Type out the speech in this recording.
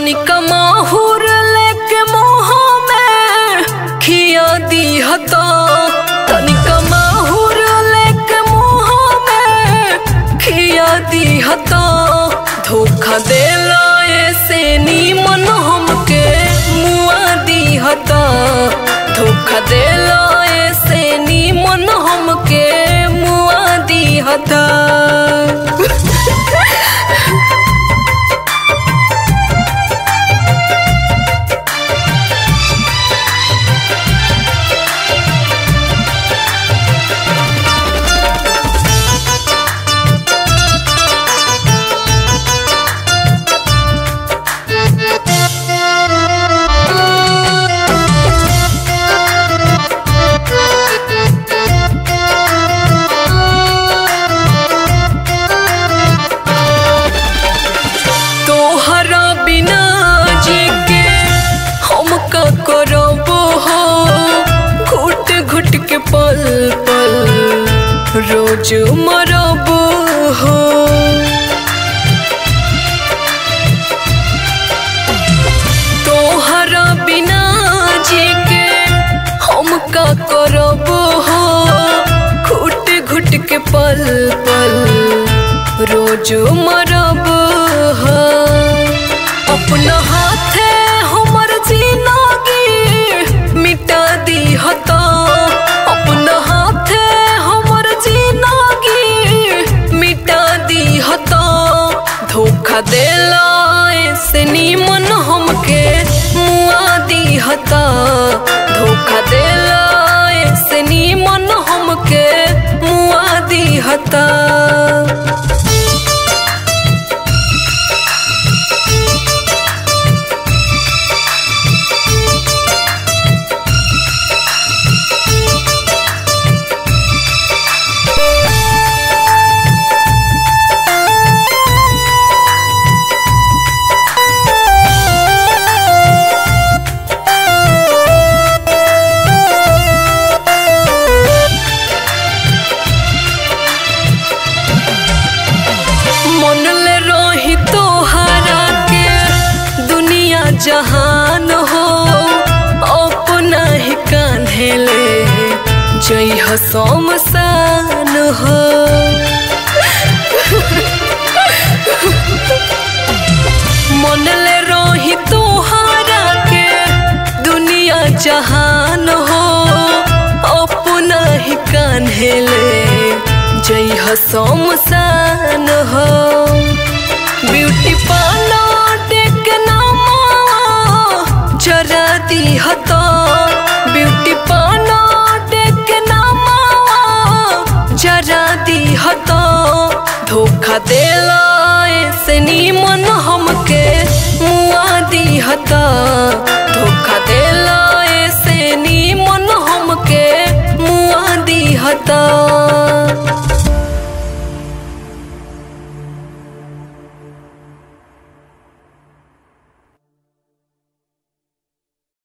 तनिका माहुर लेके मोह में खिया दी हता तनिका माहुर लेके मोह में खिया दी हता धोखा देला ऐसे नीमन हमके मुआ दी हता धोखा देला ऐसे नीमन हमके मुआ दी हता तोहरा बिना जी के हम का करब हो घुट घुट के पल पल रोज मरब हो तोहरा बिना जी के हम का करब हो घुट घुट के पल पल रोज मरब हो अपना हाथे हमर जिंदगी मिटा दी हता अपना हाथे हमर जिंदगी मिटा दी हता धोखा देला ऐसे नीमन हमके मुआ दी हता धोखा देला ऐसे नीमन हमके मुआ दी हता मन ले रही तोहरा के दुनिया जहान हो अपना ही कान्हे ले जई हो शमशान हो मन ले रही तोहरा के दुनिया जहान हो अपना ही कान्हे ले जई हो शमशान हो ब्यूटी पार्लर देख नामा जरा दी हतो ब्यूटी पार्लर देख नामा जरा दी हतो धोखा देला